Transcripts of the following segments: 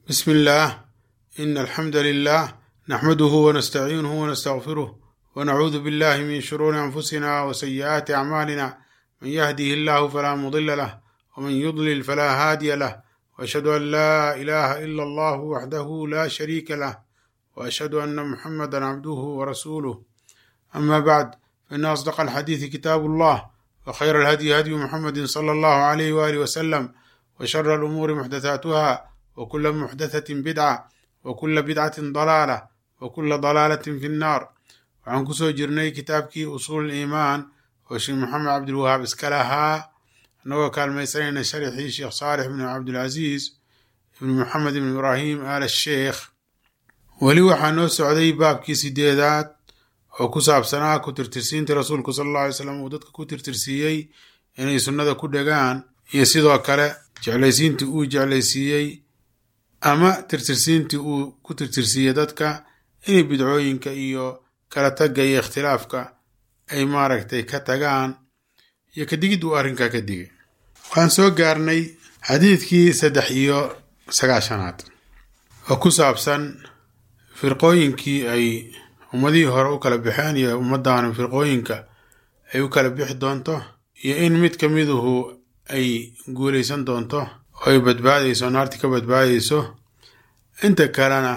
بسم الله إن الحمد لله نحمده ونستعينه ونستغفره ونعوذ بالله من شرور أنفسنا وسيئات أعمالنا من يهده الله فلا مضل له ومن يضلل فلا هادي له وأشهد أن لا إله إلا الله وحده لا شريك له وأشهد أن محمدا عبده ورسوله أما بعد فإن أصدق الحديث كتاب الله وخير الهدي هدي محمد صلى الله عليه وآله وسلم وشر الأمور محدثاتها وكل محدثة بدعة وكل بدعة ضلالة وكل ضلالة في النار waxaan kusoo jirnay kitaabkii usuul iimaan oo sheekh maxamed cabdilwahaab iska lahaa annagoo kaalmaysanayna sharxii sheekh saalix ibn cabdilcasiis ibn maxamed ibn ibraahim al sheekh weli waxaa noo socday baabkii sideedaad oo ku saabsanaa ku tirtirsiinta rasuulku sala alla alay slam uu dadka ku tirtirsiiyey inay sunnada ku dhegaan iyo sidoo kale jeclaysiintii uu jeclaysiiyey ama tirtirsiintii uu ku tirtirsiiyey dadka inay bidcooyinka iyo kala tagga iyo ikhtilaafka ay maaragtay ka tagaan iyo kadigid uu arrinkaa ka digay waxaan soo gaarnay xadiidkii saddex iyo sagaashanaad oo ku saabsan firqooyinkii ay ummadihii hore u kala baxeen iyo ummaddaana firqooyinka ay u kala bixi doonto iyo in mid ka miduhu ay guulaysan doonto oo ay badbaadayso naarti ka badbaadayso inta kalena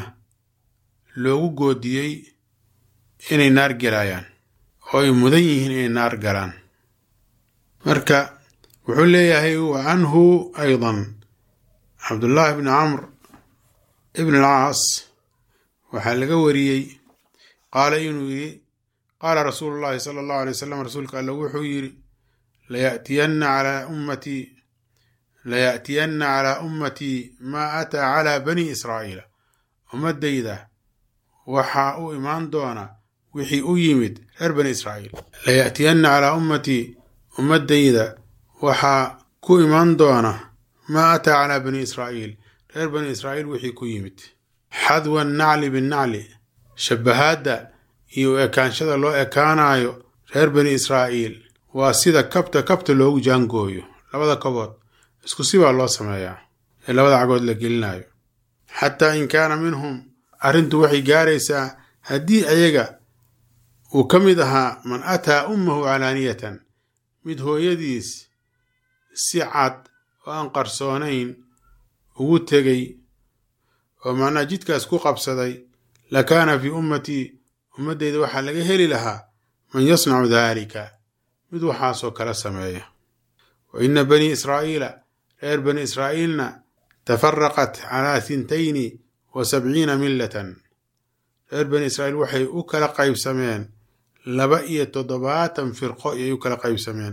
loogu goodiyey inay naar gelayaan oo ay mudan yihiin inay naar galaan marka wuxuu leeyahay wa canhu aydan cabdullaahi bni camr ibn alcaas waxaa laga wariyey qaala inuu yidhi qaala rasuulu llaahi sala allahu alay wasalam rasuulka alle wuxuu yidhi layatiyanna calaa ummatii layaأtiyanna calaa ummatii maa ataa calaa bani israa'iila ummaddayda waxaa u imaan doona wixii u yimid reer bani israa'iil layaأtiyanna calaa ummatii ummaddayda waxaa ku imaan doona maa ataa calaa bani israa'iil reer bani israa'iil wixii ku yimid xadwa annacli binnacli shabahaadda iyo ekaanshada loo ekaanayo reer bani israa'iil waa sida kabta kabta loogu jaangooyo labada kabood isku si baa loo sameeyaa ee labada cagood la gelinayo xataa in kaana minhum arrintu waxay gaaraysaa haddii ayaga uu ka mid ahaa man ataa ummahu calaaniyatan mid hooyadiis si cad oo aan qarsoonayn ugu tegay oo macnaha jidkaas ku qabsaday la kaana fii ummatii ummaddeyda waxaa laga heli lahaa man yasnacu daalika mid waxaasoo kala sameeya wa inna banii israa'iila reer bani israa'iilna tafaraqat calaa hintayni wa sabciina millatan reer bani israa'iil waxay u kala qaybsameen laba iyo toddobaatan firqo ayay u kala qaybsameen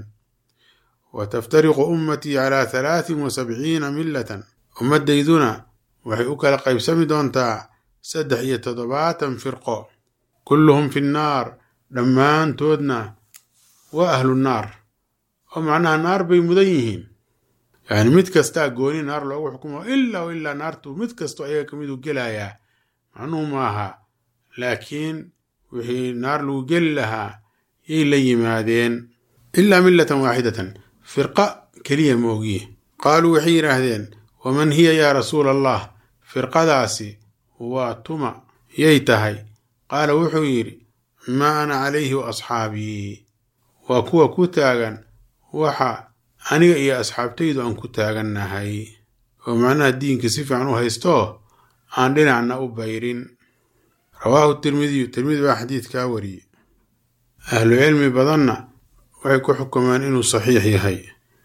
wa taftariqu ummatii calaa halaatin wa sabciina millatan ummaddayduna waxay u kala qaybsami doontaa saddex iyo toddobaatan firqo kulluhum fi nnaar dhammaantoodna waa ahlu naar oo macnaha naar bay mudan yihiin yacni mid kastaa gooni naar loogu xukumo ilaa o ilaa naartu mid kastoo ayaga ka miduu gelayaa macnuhu maaha laakiin wixii naar lagu geli lahaa yay la yimaadeen ilaa millatan waaxidatan firqa keliya ma ogiye qaaluu waxay yidhaahdeen waman hiya yaa rasuula allah firqadaasi waa tuma yay tahay qaala wuxuu yidhi maa ana calayhi wa asxaabii waa kuwa ku taagan waxa aniga iyo asxaabtaydu aan ku taagannahay oo macnaha diinka si fiican u haysto aan dhinacna u bayrin rawaahu tirmidiyu tirmidi baa xadiidkaa wariyey ahlu cilmi badanna waxay ku xukumeen inuu saxiix yahay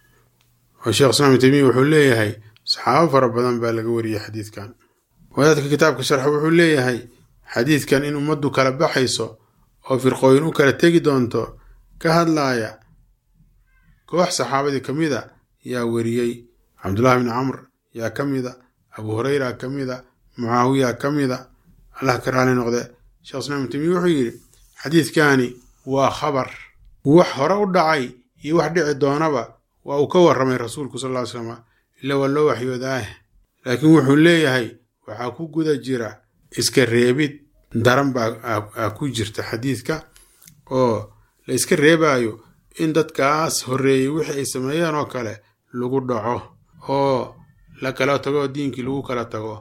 oo sheekh islaam temiya wuxuu leeyahay saxaabo fara badan baa laga wariyey xadiidkan wadaadka kitaabka sharxa wuxuu leeyahay xadiidkan in ummaddu kala baxayso oo firqooyin u kala tegi doonto ka hadlaaya koox saxaabadii ka mid a yaa weriyey cabdullahi bni camr yaa ka mida abu hureyra ka mida mucaawiya ka mida allah ka raali noqde sheekh islaam temiya wuxuu yidhi xadiidkani waa khabar wax hore u dhacay iyo wax dhici doonaba waa uu ka warramay rasuulku sal ll ly slam ila waa loo waxyoodaah laakiin wuxuu leeyahay waxaa ku guda jira iska reebid daran baa ku jirta xadiidka oo la iska reebaayo in dadkaas horreeyey wixii ay sameeyeen oo kale lagu dhaco oo la kala tago oo diinkii lagu kala tago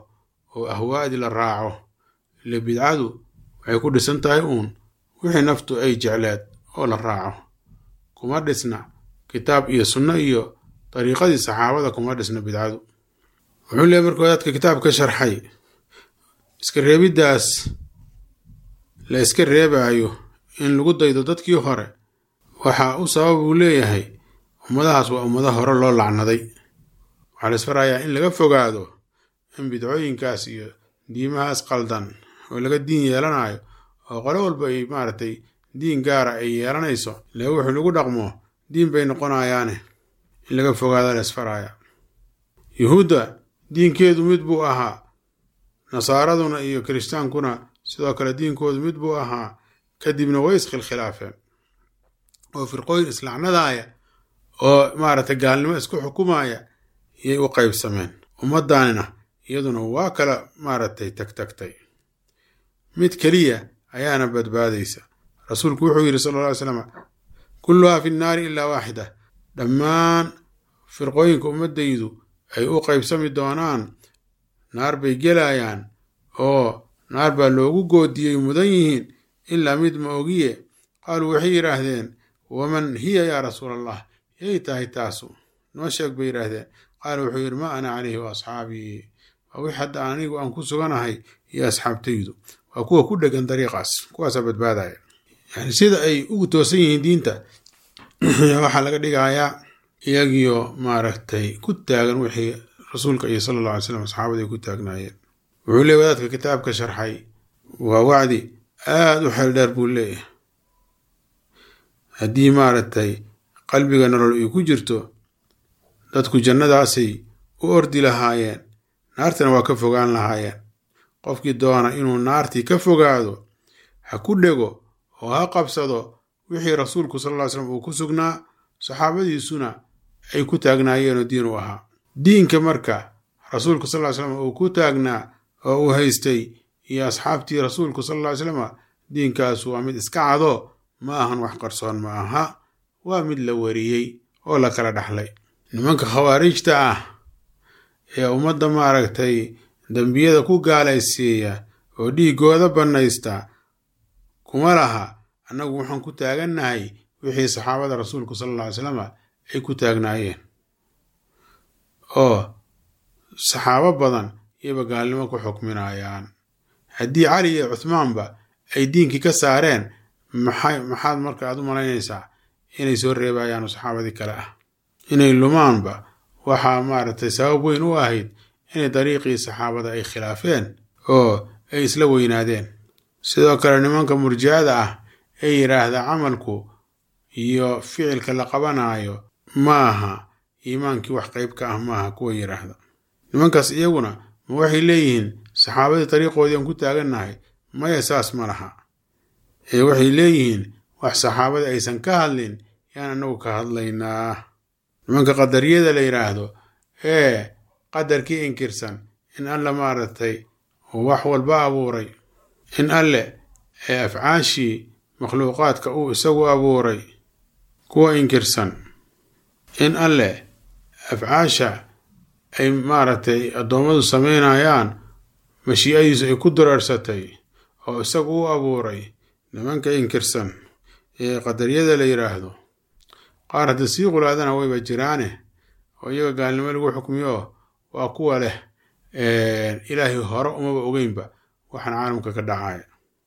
oo ahwaadi la raaco ile bidcadu waxay ku dhisan tahay uun wixii naftu ay jecleed oo la raaco kuma dhisna kitaab iyo sunno iyo dariiqadii saxaabada kuma dhisna bidcadu wuxuu leeyahy marka wadaadka kitaabka sharxay iska reebiddaas la iska reebaayo in lagu daydo dadkii hore waxaa u sabab uu leeyahay ummadahaas waa ummado hore loo lacnaday waxaa la isfarayaa in laga fogaado in bidcooyinkaas iyo diimahaas qaldan oo laga diin yeelanayo oo qolo walba ay maaragtay diin gaara ay yeelanayso lee wuxuu lagu dhaqmo diin bay noqonayaane in laga fogaada la isfaraya yuhuudda diinkeedu mid buu ahaa nasaaraduna iyo kiristaankuna sidoo kale diinkoodu mid buu ahaa kadibna way iskhilkhilaafeen oo firqooyin islacnadaaya oo maaragtay gaalnimo isku xukumaya yay u qaybsameen ummaddaanina iyaduna waa kala maaragtay tagtagtay mid keliya ayaana badbaadaysa rasuulku wuxuu yidhi sala alla ly slam kulluhaa fi nnaari ilaa waaxida dhammaan firqooyinka ummaddaydu ay u qaybsami doonaan naar bay gelayaan oo naar baa loogu goodiyey mudan yihiin ilaa mid ma ogiye qaaluu waxay yidhaahdeen waman hiya yaa rasuula allah yay tahay taasu noo sheeg bay yidhaahdeen qaala wuxuu yidhi maa ana calayhi wa asxaabii waa wix hadda anigu aan ku suganahay iyo asxaabtaydu waa kuwa ku dhegan dariiqaas kuwaasaa badbaadaya yani sida ay ugu toosan yihiin diinta waxaa laga dhigayaa iyagiyo maaragtay ku taagan wixii rasuulka iyo sala alla alay slam asxaabada ay ku taagnaayeen wuxuu leey wadaadka kitaabka sharxay waa wacdi aada u xeel dheer buu leeyahay haddii maaragtay qalbiga nolol ay ku jirto dadku jannadaasay u ordi lahaayeen naartana waa ka fogaan lahaayeen qofkii doona inuu naartii ka fogaado ha ku dhego oo ha qabsado wixii rasuulku sal ll ly slam uu ku sugnaa saxaabadiisuna ay ku taagnaayeenoo diin u ahaa diinka marka rasuulku sal ly slam uu ku taagnaa oo uu haystay iyo asxaabtii rasuulku sal ly slama diinkaasu waa mid iska cado ma ahan wax qarsoon ma aha waa mid la wariyey oo la kala dhaxlay nimanka khawaarijta ah ee ummadda maaragtay dembiyada ku gaalaysiiya oo dhiiggooda bannaysta kuma laha annagu waxaan ku taagannahay wixii saxaabada rasuulku sala alla ly slama ay ku taagnaayeen oo saxaabo badan iyaba gaalnimo ku xukminayaan haddii cali iyo cuhmaanba ay diinkii ka saareen maxay maxaad marka aad u malaynaysaa inay soo reebayaan oo saxaabadii kale ah inay lumaanba waxaa maaragtay sabab weyn u ahayd inay dariiqii saxaabada ay khilaafeen oo ay isla weynaadeen sidoo kale nimanka murjicada ah ee yidhaahda camalku iyo ficilka la qabanaayo maaha iimaankii wax qeyb ka ah maaha kuwa yidhaahda nimankaas iyaguna ma waxay leeyihiin saxaabadii dariiqoodii aan ku taagannahay maya saas ma laha ee waxay leeyihiin wax saxaabada aysan ka hadlin yaan annagu ka hadlaynaa nimanka qadariyada la yidhaahdo ee qadarkii inkirsan in alla maaragtay wax walba abuuray in alle ee afcaashii makhluuqaadka uu isagu abuuray kuwa inkirsan in alle afcaasha ay maaragtay addoommadu samaynayaan mashiicadiisu ay ku dureersatay oo isagu u abuuray nimanka inkirsan ee qadariyada la yidhaahdo qaar hadda sii qulaadana wayba jiraane oo iyaga gaalnimo lagu xukmiyo waa kuwa leh ilaahay hore umaba ogeynba waxaan caalamka ka dhacaya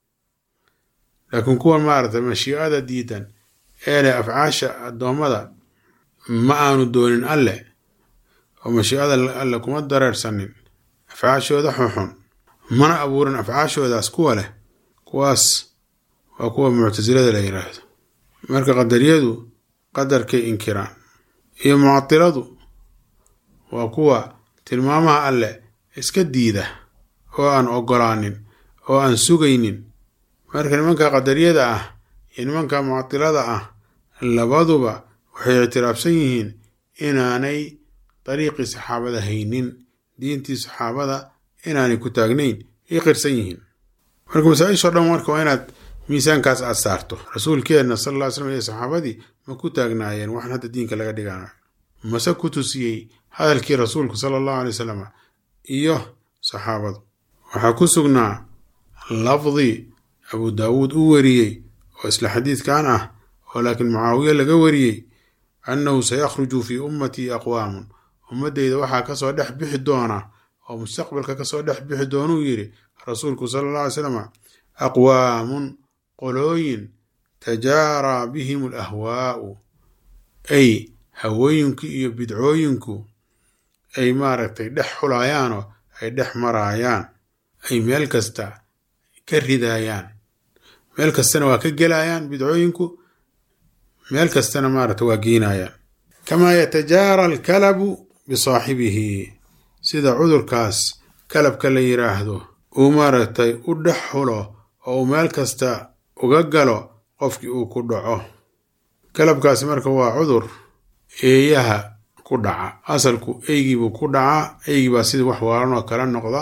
laakiin kuwan maaragtay mashiicada diidan ee leh afcaasha addoommada ma aanu doonin alle oo mashiicada alle kuma dareersanin afcaashooda xunxun mana abuurin afcaashoodaas kuwa leh kuwaas waa kuwa muctasilada la yidhaahdo marka qadariyadu qadarkay inkiraan iyo mucatiladu waa kuwa tilmaamaha alle iska diida oo aan ogolaanin oo aan sugaynin marka nimanka qadariyada ah iyo nimanka mucatilada ah labaduba waxay ictiraafsan yihiin inaanay dariiqii saxaabada haynin diintii saxaabada inaanay ku taagnayn ay qirsan yihiin marka masaa-ishoo dhan marka waa inaad miisaankaas aad saarto rasuulkeenna sal alla ly slam iyo saxaabadii ma ku taagnaayeen waxaan hadda diinka laga dhiganayo mase ku tusiyey hadalkii rasuulku sala allahu alay wasalam iyo saxaabadu waxaa ku sugnaa lafdi abu daawuud u wariyey oo isla xadiidkan ah oo laakiin mucaawiye laga wariyey annahu sayakhruju fii ummatii aqwaamun ummaddeyda waxaa kasoo dhex bixi doona oo mustaqbalka kasoo dhex bixi doonuu yidhi rasuulku sala alla alay slam aqwaamun qolooyin tajaaraa bihim alahwaa'u ay hawooyinku iyo bidcooyinku ay maaragtay dhex xulayaanoo ay dhex maraayaan ay meel kasta ka ridaayaan meel kastana waa ka gelayaan bidcooyinku meel kastana maaragta waa geenayaan kamaa yatajaara alkalabu bisaaxibihi sida cudurkaas kalabka la yiraahdo uu maaragtay u dhex xulo oo uu meel kasta uga galo qofkii uu ku dhaco kalabkaasi marka waa cudur eeyaha ku dhaca asalku eygiibuu ku dhacaa eygii baa sidii wax waalanoo kala noqda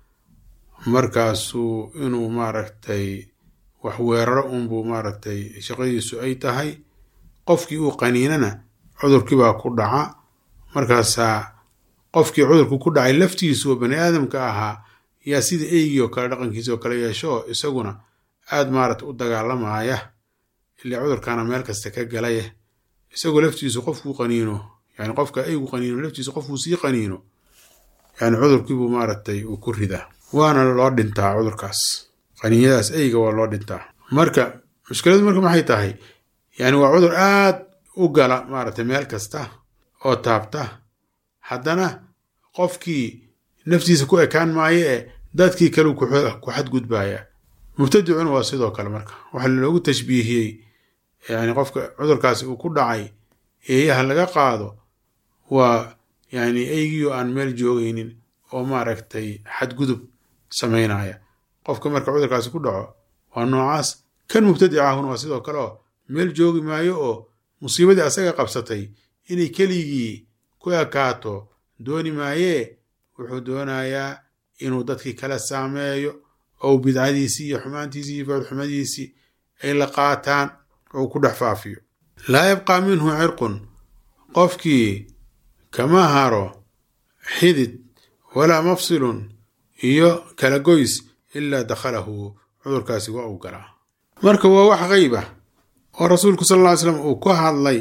markaasuu inuu maaragtay wax weeraro unbuu maaragtay shaqadiisu ay tahay qofkii uu qaniinana cudurkiibaa ku dhaca markaasaa qofkii cudurku ku dhacay laftiisu oo bani aadamka ahaa yaa sida eygii oo kale dhaqankiisa oo kale yeesho isaguna aad maaragta u dagaalamaya ilaa cudurkaana meel kasta ka galaya isagoo laftiisu qofkuu qaniino yani qofka eygu qaniino laftiisu qofkuu sii qaniino yani cudurkiibuu maaragtay uu ku ridaa waana loo dhintaa cudurkaas qaniinyadaas eyga waa loo dhintaa marka mushkiladu marka maxay tahay yani waa cudur aad u gala maaragtay meel kasta oo taabta haddana qofkii naftiisa ku ekaan maayo ee dadkii kale ku xadgudbaya mubtadicuna waa sidoo kale marka waxaa loogu tashbiihiyey yani qofka cudurkaasi uu ku dhacay eeyaha laga qaado waa yani eygiioo aan meel joogaynin oo maaragtay xadgudub samaynaya qofka marka cudurkaasi ku dhaco waa noocaas kan mubtadica ahuna waa sidoo kale oo meel joogi maayo oo musiibadii asaga qabsatay inay keligii ku ekaato dooni maayee wuxuu doonayaa inuu dadkii kala saameeyo oo bidcadiisii iyo xumaantiisii iyo foolxumadiisii ay la qaataan oo ku dhex faafiyo laa yabqaa minhu cirqun qofkii kama haro xidid walaa mafsilun iyo kala goys ilaa dakhalahu cudurkaasi waa uu galaa marka waa wax qeyb ah oo rasuulku sal alla ly slam uu ka hadlay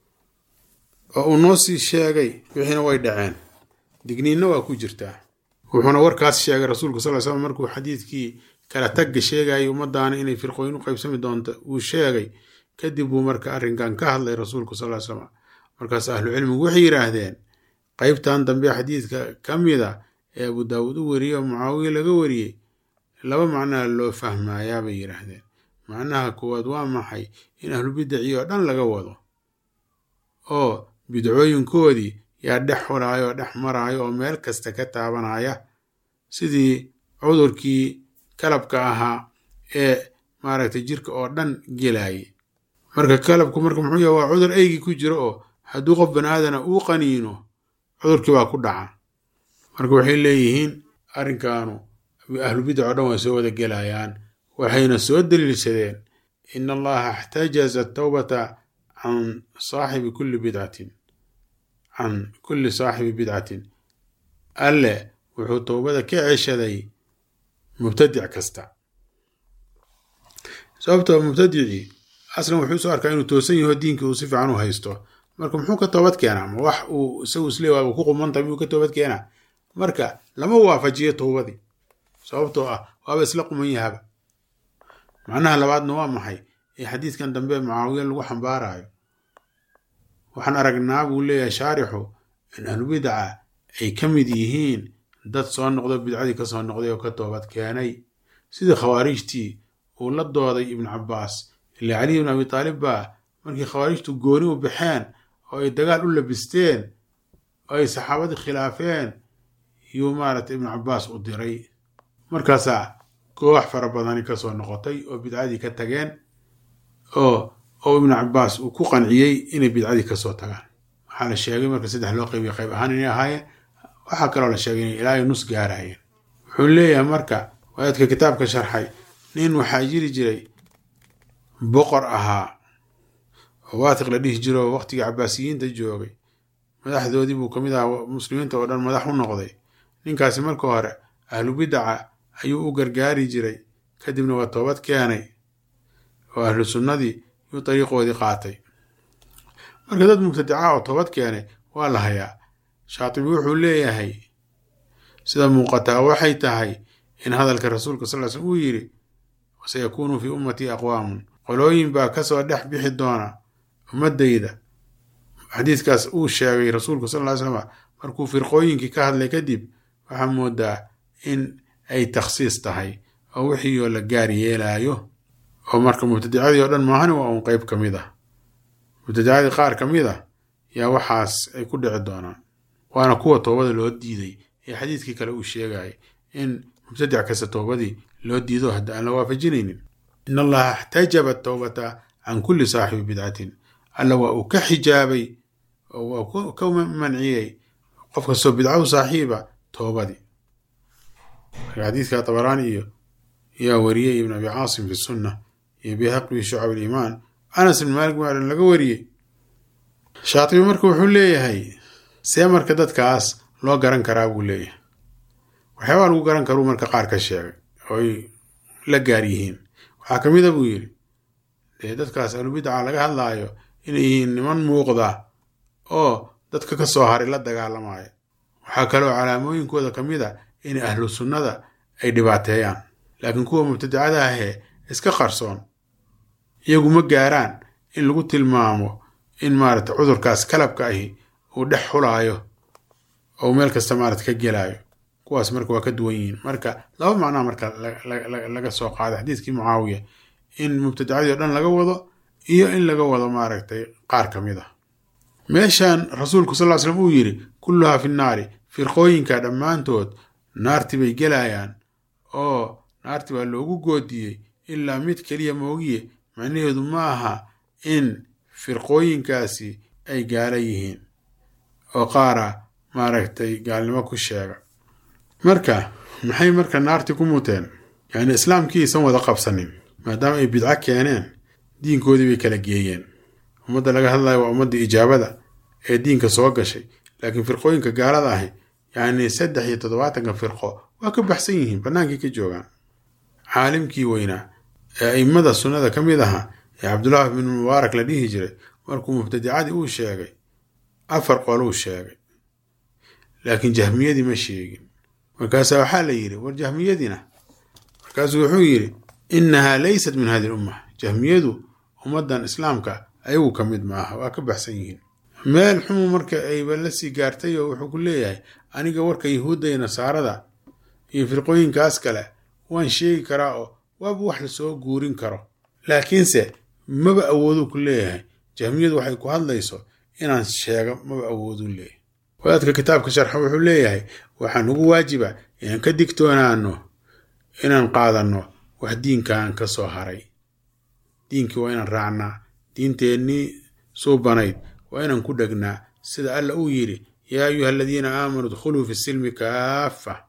oo uu noo sii sheegay wixiina way dhaceen digniinna waa ku jirtaa wuxuuna warkaas sheegay rasuulku sal ly slam markuu xadiidkii kala tagga sheegayay ummadaana inay firqooyin u qaybsami doonto uu sheegay kadib buu marka arrinkan ka hadlay rasuulku sal ly slam markaas ahlucilmigu waxay yidhaahdeen qeybtan dambe xadiidka ka mida ee abu daawuud u wariyey oo mucaawiye laga wariyey laba macnaha loo fahmayaa bay yidhaahdeen macnaha koowaad waa maxay in ahlubidaci oo dhan laga wado oo bidcooyinkoodii yaa dhex xulaayo oo dhex maraayo oo meel kasta ka taabanaya sidii cudurkii kalabka ahaa ee maaragtay jirka oo dhan gelayay marka kalabku marka muxuu yahay waa cudur eygii ku jiro oo hadduu qof bani aadana uu qaniino cudurkii baa ku dhaca marka waxay leeyihiin arrinkaanu ahlubidac oo dhan way soo wada gelayaan waxayna soo daliilsadeen in allaha ixtajaza atawbata can saaxibi kulli bidcatin can kulli saaxibi bidcatin alle wuxuu towbada ka ceshaday mubtadic kasta sababtoo mubtadicii aslan wuxuu soo arkaa inuu toosan yaho diinkii uu si fiican u haysto marka muxuu ka toobad keenaa ma wax uu isagu isleeyahay uu ku qumantahay miyuu ka toobad keenaa marka lama waafajiyo towbadii sababtoo ah waaba isla quman yahaba macnaha labaadna waa maxay ee xadiidkan dambe mucaawiya lagu xambaarayo waxaan aragnaa buu leeyahay shaarixu in ahlubidaca ay ka mid yihiin dad soo noqdo bidcadii ka soo noqday oo ka toobad keenay sidii khawaarijtii uu la dooday ibnu cabbaas ilaa caliy ibn abi taalib baa markii khawaarijtu gooni u baxeen oo ay dagaal u labisteen oo ay saxaabadii khilaafeen yuu maaragtay ibnu cabbaas u diray markaasaa koox fara badani ka soo noqotay oo bidcadii ka tageen oo oo ibnu cabbaas uu ku qanciyey inay bidcadii kasoo tagaan waxaa la sheegay marka saddex loo qaybiya qayb ahaan inay ahaayeen waxaa kaloo la sheegay inay ilaa nus gaarayeen wuxuu leeyahay marka wadaadka kitaabka sharxay nin waxaa jiri jiray boqor ahaa oo waatiq la dhihi jiro oo waqtigii cabaasiyiinta joogay madaxdoodii buu kamid ahaa muslimiinta oo dhan madax u noqday ninkaasi marka hore ahlu bidaca ayuu u gargaari jiray kadibna waa toobad keenay oo ahlu sunnadii yuu dariiqoodii qaatay marka dad mubtadica oo toobad keenay waa la hayaa shaatibi wuxuu leeyahay sida muuqataa waxay tahay in hadalka rasuulka sal slm uu yidhi wasayakuunu fii ummatii aqwaamun qolooyin baa kasoo dhex bixi doona ummadayda xadiiskaas uu sheegay rasuulku sal ly slm markuu firqooyinkii ka hadlay kadib waxaa moodaa in ay takhsiis tahay oo wixii oo la gaar yeelaayo oo marka mubtadicadii oo dhan maahani waa uun qeyb ka mid ah mubtadicadii qaar ka mid a yaa waxaas ay ku dhici doonaan waana kuwa toobada loo diiday ee xadiidkii kale uu sheegayay in mubtadic kasta toobadii loo diido hadda aan la waafajinaynin in allaha ixtajaba towbata can kulli saaxibi bidcatin alla waa uu ka xijaabay oo waa ka manciyey qof kastoo bidcahu saaxiiba toobadii marka xadiidka tabaraani iyo yaa wariyey ibn abi caasim fi sunna iyo bihaqi fi shucab aliimaan anas ibn maalik maadan laga wariyey shaatibi marka wuxuu leeyahay see marka dadkaas loo garan karaa buu leeyahay waxyaabaa lagu garan karuu marka qaar ka sheegay oo ay la gaar yihiin waxaa ka mid a buu yidhi dee dadkaas ahlubidca laga hadlaayo inay yihiin niman muuqda oo dadka ka soo haray la dagaalamaya waxaa kaloo calaamooyinkooda ka mid a in ahlu sunnada ay dhibaateeyaan laakiin kuwa mubtadicada ahee iska qarsoon iyagu ma gaaraan in lagu tilmaamo in maarata cudurkaas kalabka ahi uu dhex xulaayo oo meel kasta maarata ka gelaayo kuwaas marka waa ka duwan yihiin marka laba macnaa marka laga soo qaaday xadiiskii mucaawiya in mubtadicadii o dhan laga wado iyo in laga wado maaragtay qaar ka mid ah meeshan rasuulku sal ly slam uu yidhi kulluhaa fi nnaari firqooyinka dhammaantood naarti bay gelayaan oo naarti baa loogu goodiyey ilaa mid keliya moogiye macnaheedu ma aha in firqooyinkaasi ay gaala yihiin oo qaara maaragtay gaalnimo ku sheega marka maxay marka naarti ku muteen yacni islaamkii aysan wada qabsanin maadaama ay bidco keeneen diinkoodii bay kala geeyeen ummadda laga hadlayo waa ummadda ijaabada ee diinka soo gashay laakiin firqooyinka gaalada ahi yacni saddex iyo toddobaatanka firqo waa ka baxsan yihiin bannaankii ka joogaan caalimkii weynaa ee a'immada sunnada ka mid ahaa ee cabdullaahi bin mubaarak la dhihi jiray markuu mubtadicadii uu sheegay afar qoluu sheegay laakiin jahmiyadii ma sheegin markaasaa waxaa la yidhi war jahmiyadiina markaasuu wuxuu yidhi innahaa laysat min hadi lumma jahmiyadu ummaddan islaamka ayagu ka mid maaha waa ka baxsan yihiin meel xumu marka ayba la sii gaartay oo wuxuu ku leeyahay aniga warka yahuudda iyo nasaarada iyo firqooyinkaas kale waan sheegi karaa oo waaba wax lasoo guurin karo laakiinse maba awooduu ku leeyahay jahmiyadu waxay ku hadlayso inaan sheego maba awooduu leeyahay wadaadka kitaabka sharxa wuxuu leeyahay waxaa nagu waajiba inaan ka digtoonaano inaan qaadanno wax diinkan ka soo haray diinkii waa inaan raacnaa diinteennii suubanayd waa inaan ku dhegnaa sida alla uu yidhi yaa ayuha aladiina aamanuu idkhuluu fi silmi kaafa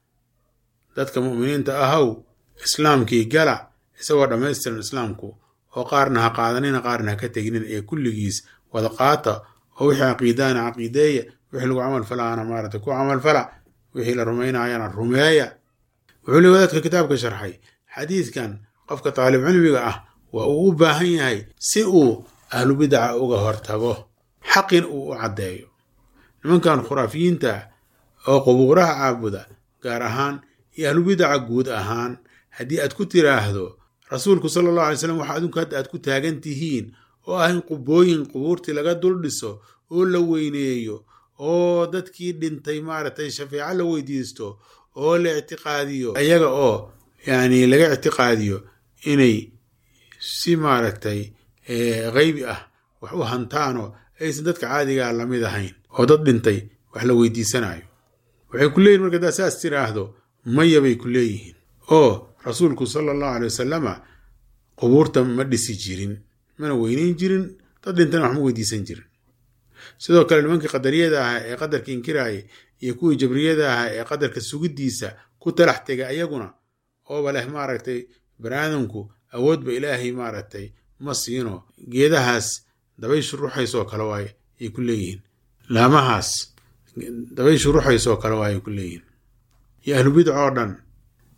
dadka mu'miniinta ahow islaamkii gala isagoo dhammaystiran islaamku oo qaarna ha qaadanina qaarna ha ka tegnina ee kulligiis wada qaata oo wixii caqiidaana caqiideeya wixii lagu camal falaana maarata ku camalfala wixii la rumaynaayana rumeeya wuxuu le wadaadka kitaabka sharxay xadiidkan qofka taalib cilmiga ah waa uu u baahan yahay si uu ahlu bidaca uga hortago xaqin uu u caddeeyo nimankan khuraafiyiinta oo qubuuraha caabuda gaar ahaan iyo ahlu bidaca guud ahaan haddii aad ku tiraahdo rasuulku sala allahu alay slam waxa adinku hadda aad ku taagan tihiin oo ah in qubooyin qubuurtii laga dul dhiso oo la weyneeyo oo dadkii dhintay maaragtay shafeeco la weydiisto oo la ictiqaadiyo ayaga oo yacni laga ictiqaadiyo inay si maaragtay qeybi ah wax u hantaanoo aysan dadka caadigaa lamid ahayn oo dad dhintay wax la weydiisanayo waxay ku leeyihin marka haddaad saas tiraahdo maya bay ku leeyihiin oo rasuulku sala allahu alay wasalama qubuurta ma dhisi jirin mana weyneyn jirin dad dhintana wax ma weydiisan jirin sidoo kale nimankii qadariyada ahaa ee qadarka inkiraaya iyo kuwii jabriyada ahaa ee qadarka sugiddiisa ku talax tega ayaguna ooba leh maaragtay baniaadamku awoodba ilaahay maaragtay ma siino geedahaas dabayshu ruxaysoo kale waay ay ku leeyihiin laamahaas dabayshu ruxaysoo kale waay ay ku leeyihiin iyo ahlu bidca oo dhan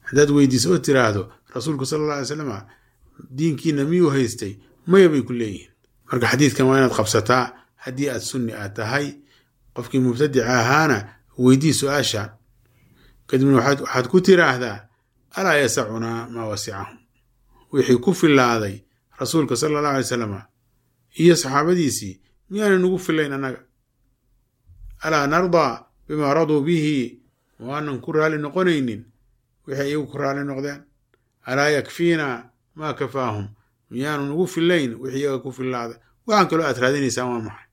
haddaad weydiiso oo tiraahdo rasuulku sala alla alay slam diinkiina miyuu haystay maya bay ku leeyihiin marka xadiidkan waa inaad qabsataa haddii aad sunni aad tahay qofkii mubtadica ahaana weydii su-aasha kadibna waxaad ku tiraahdaa alaa yasacunaa maa wasicahum wixii ku filaaday rasuulka sala allahu alay salam iyo saxaabadiisii miyaana nagu filayn annaga alaa nardaa bimaa raduu bihi waanan ku raali noqonaynin wixii iyagu ku raali noqdeen alaa yakfiina maa kafaahum miyaanu nagu filayn wixii iyaga ku filaaday waxaan kaloo aad raadinaysaan waa maxay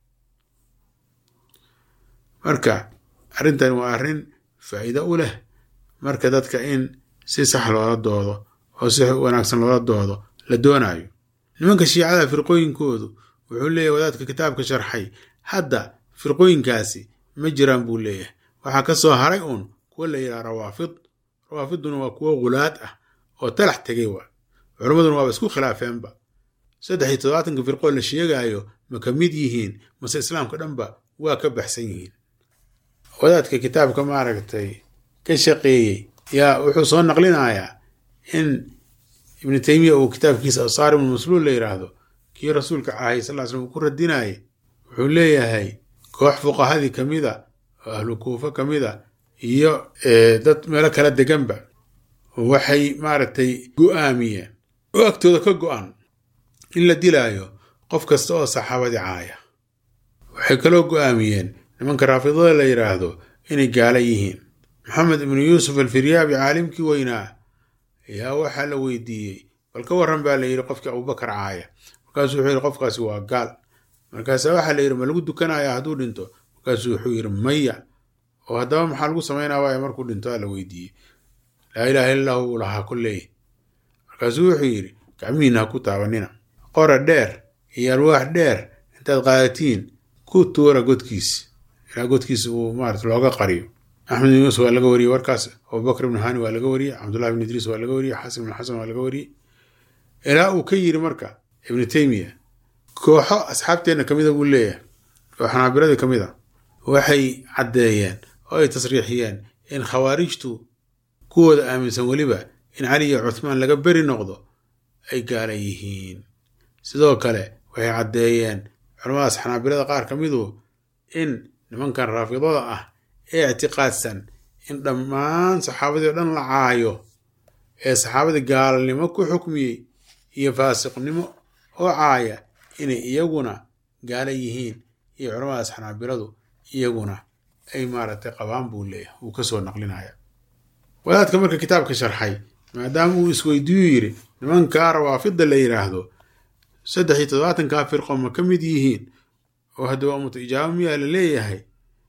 marka arrintan waa arrin faa'iido u leh marka dadka in si sax loola doodo oo si wanaagsan loola doodo la doonaayo nimanka shiicada firqooyinkoodu wuxuu leeyahy wadaadka kitaabka sharxay hadda firqooyinkaasi ma jiraan buu leeyahay waxaa ka soo haray uun kuwa la yidhaha rawaafid rawaafiduna waa kuwo gulaad ah oo talax tegay waa culammaduna waaba isku khilaafeenba saddex iyo toddobaatanka firqoo la sheegaayo ma ka mid yihiin mase islaamka dhanba waa ka baxsan yihiin wadaadka kitaabka maaragtay ka shaqeeyey yaa wuxuu soo naqlinayaa in ibnu teymiya uu kitaabkiisa asaarim masluul la yidhaahdo kii rasuulka cahay sal slam uu ku radinayay wuxuu leeyahay koox fuqahadii ka mida oo ahlu kuufa ka mida iyo dad meelo kala deganba waxay maaragtay go-aamiyeen oo agtooda ka go-an in la dilaayo qof kasta oo saxaabadii caaya waxay kaloo go-aamiyeen nimanka raafidada la yidhaahdo inay gaala yihiin maxamed ibnu yuusuf alfiryaabi caalimkii weynaa ayaa waxaa la weydiiyey bal ka warran baa la yidhi qofkii abubakar caaya markaasuu wuxuu yidhi qofkaasi waa gaal markaasaa waxaa la yidhi ma lagu dukanaya hadduu dhinto markaasuu wuxuu yidhi maya oo haddaba maxaa lagu samaynaa waaya markuu dhinto aa la weydiiyey laa ilaaha illa lahu uu lahaa kuleey markaasuu wuxuu yidhi gacmihiina ha ku taabanina qora dheer iyo alwaax dheer intaad qaadatiin ku tuura godkiisi ilaa godkiisa uu maarata looga qariyo axmed ibn yuusuf waa laga wariyey warkaas abubakr ibnu hani waa laga wariyey cabdullahi ibn idriis waa laga wariyey xasan ibn xasan waa laga wariyey ilaa uu ka yiri marka ibnu teymiya kooxo asxaabteenna ka mida buu leeyahay oo xanaabiradii ka mid a waxay caddeeyeen oo ay tasriixiyeen in khawaarijtu kuwooda aaminsan weliba in cali iyo cuthmaan laga beri noqdo ay gaala yihiin sidoo kale waxay caddeeyeen culamadaas xanaabirada qaar ka midu in nimankan raafidada ah ee ictiqaadsan in dhammaan saxaabadii o dhan la caayo ee saxaabadii gaalnimo ku xukmiyey iyo faasiqnimo oo caaya inay iyaguna gaala yihiin iyo culamadaas xanaabiradu iyaguna ay maaragtay qabaan buu leeyahay wuu ka soo naqlinaya wadaadka marka kitaabka sharxay maadaama uu isweydiiyu yidhi nimankaa rawaafidda la yidhaahdo saddex iyo toddobaatankaa firqo ma ka mid yihiin oo haddaba umutu ijaabo miyaa la leeyahay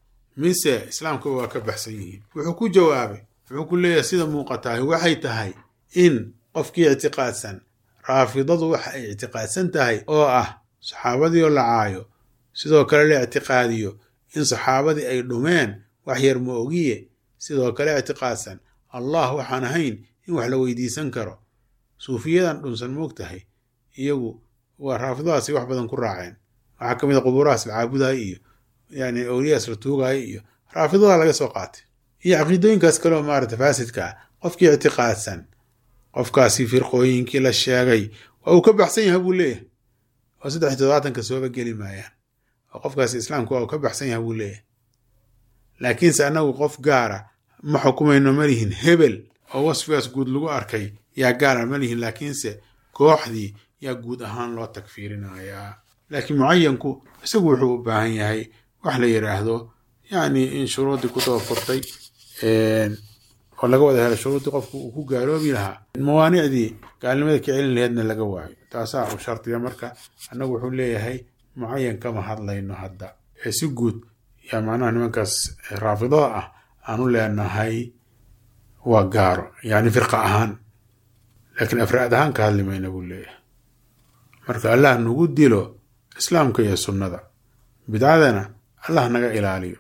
mise islaamkaba waa ka baxsan yihiin wuxuu ku jawaabay wuxuu ku leeyahay sida muuqatahay waxay tahay in qofkii ictiqaadsan raafidadu waxa ay ictiqaadsan tahay oo ah saxaabadii oo la caayo sidoo kale la ictiqaadiyo in saxaabadii ay dhumeen wax yar ma ogiye sidoo kale ictiqaadsan allah waxaan ahayn in wax la weydiisan karo suufiyadan dhunsan moog tahay iyagu waa raafidadaasi wax badan ku raaceen waxaa ka mid a qubuurahaas la caabudaya iyo yani awliyaas la tuugaya iyo raafidada laga soo qaatay iyo caqiidooyinkaas kaleo maarata faasidka ah qofkii ictiqaadsan qofkaasi firqooyinkii la sheegay waa uu ka baxsan yahay buu leeyahay oo saddex toddobaatanka sooba geli maayaan oo qofkaasi islaamku waa uu ka baxsan yahay buu leeyahay laakiinse annagu qof gaara ma xukumayno malihin hebel oo wasfigaas guud lagu arkay yaa gaara malihin laakiinse kooxdii yaa guud ahaan loo tagfiirinayaa laakiin mucayanku isagu wuxuu u baahan yahay wax la yidhaahdo yacni in shuruuddii ku dabafurtay oo laga wada helo shuruuddii qofku uu ku gaaloobi lahaa mawaanicdii gaalnimada ka celin laheedna laga waayo taasaa u shardiya marka annagu wuxuu leeyahay mucayan kama hadlayno hadda ee si guud yaa macnaha nimankaas raafidada ah aanu leenahay waa gaaro yacni firqa ahaan laakiin afraad ahaan ka hadli mayna buu leeyahay marka allah nagu dilo islaamka iyo sunnada bidcadana allah naga ilaaliyo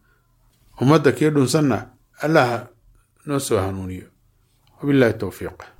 ummadda kii dhunsanna allah noo soo hanuuniyo wabillahi towfiiq